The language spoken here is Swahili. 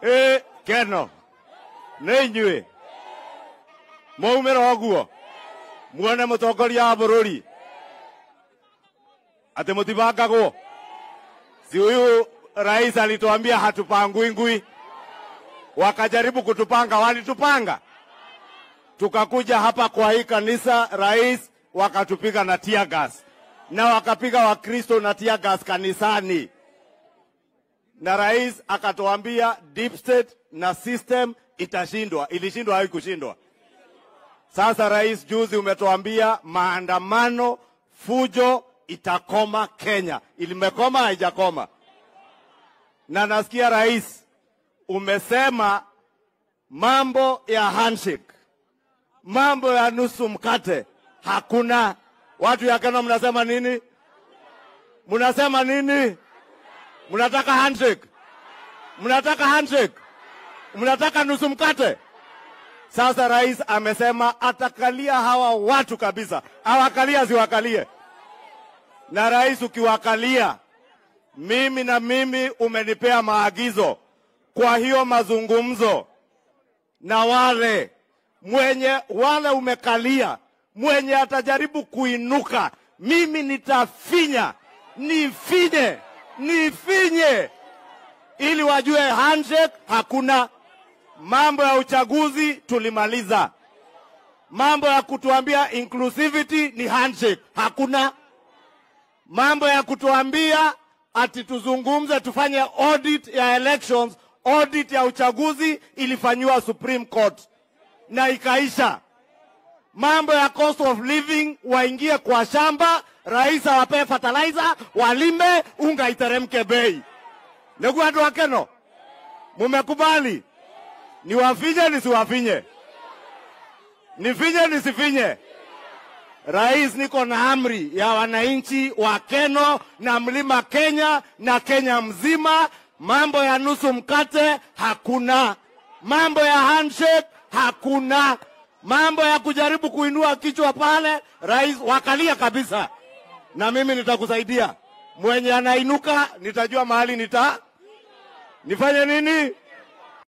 ä keno nä inyuä maumä ra å guo muone må tongoria wa bå rå ri atä må tibangagwo si huyu rais alituambia hatupangui ngui wakajaribu kutupanga walitupanga tukakuja hapa kwa hii kanisa rais wakatupiga na tear gas na wakapiga wakristo na tear gas kanisani na rais akatuambia deep state na system itashindwa ilishindwa haikushindwa sasa rais juzi umetuambia maandamano fujo itakoma kenya ilimekoma haijakoma na nasikia rais umesema mambo ya handshake mambo ya nusu mkate hakuna watu ya Kenya mnasema nini mnasema nini mnataka handshake mnataka handshake mnataka nusu mkate sasa rais amesema atakalia hawa watu kabisa awakalia siwakalie na rais ukiwakalia mimi na mimi umenipea maagizo kwa hiyo mazungumzo na wale mwenye wale umekalia mwenye atajaribu kuinuka mimi nitafinya nifinye nifinye ili wajue handshake hakuna mambo ya uchaguzi tulimaliza mambo ya kutuambia inclusivity ni handshake hakuna mambo ya kutuambia ati tuzungumze tufanye audit ya elections audit ya uchaguzi ilifanyiwa supreme court na ikaisha mambo ya cost of living waingie kwa shamba rais awapee fertilizer walime unga iteremke bei ndugu watu wa keno mumekubali niwafinye nisiwafinye nifinye nisifinye rais niko na amri ya wananchi wa keno na mlima kenya na kenya mzima mambo ya nusu mkate hakuna mambo ya handshake hakuna mambo ya kujaribu kuinua kichwa pale rais wakalia kabisa na mimi nitakusaidia mwenye anainuka nitajua mahali nita nifanye nini